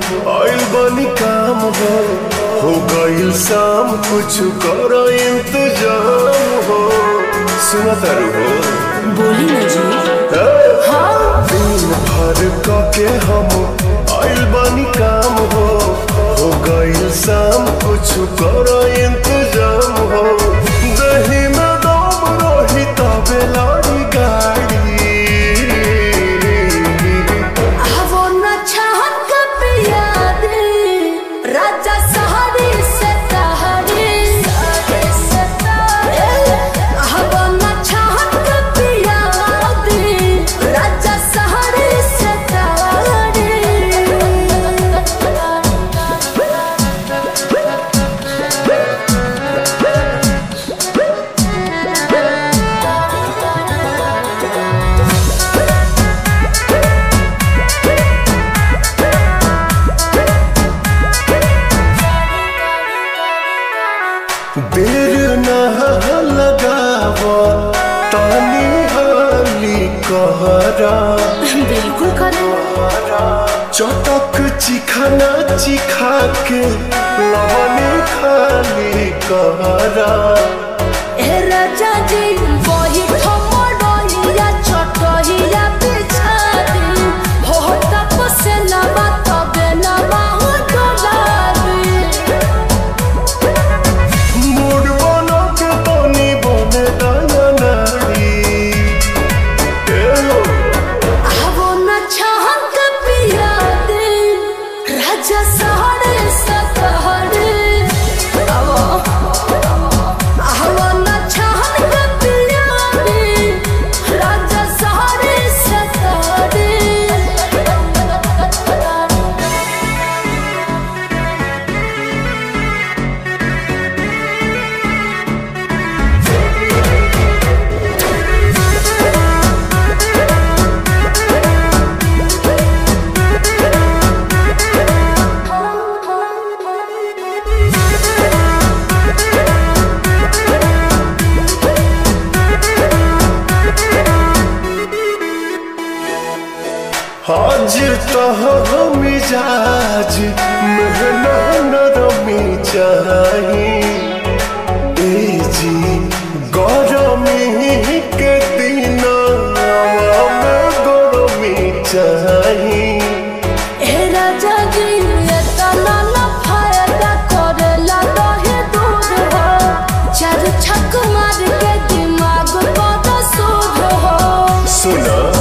आइल बनी काम हो हो गइल शाम कुछ करो इंतजाम हो सुना तारू हो बोली ना जी दिन भर क के हम आइल बनी काम हो हो गइल शाम कुछ करो इंतजाम हो दही में दम रही तबे लड़ी गाड़ी वो न चाहत का पिया दे राजा सहारे से तहारे वो न चाहत का पिया दे राजा सहारे से देर न लगाव तानी हाली कहरा बिल्कुल करे चटक चिखाना चिखा के लवने खाली कहरा ए राजा जी वही ठमडोइया छोटहिया बिछा दी हो तप से लबा तबे लबा हो डोलाबी मूड बनो के तनी बने दया नारी ए हो, आवो न चाहन का पिया दे राजा सहारे सतहरे आवो आवो न चाहन का पिया दे राजा सहारे सतहरे आज तो मिजाज महना नरमी चाही ए जी गरमी के दिन में गरमी चाही ए राजा जी ये तना न फायदा करेला रहे दूर हो चार छक मार के दिमाग बड़ा सूद हो सुना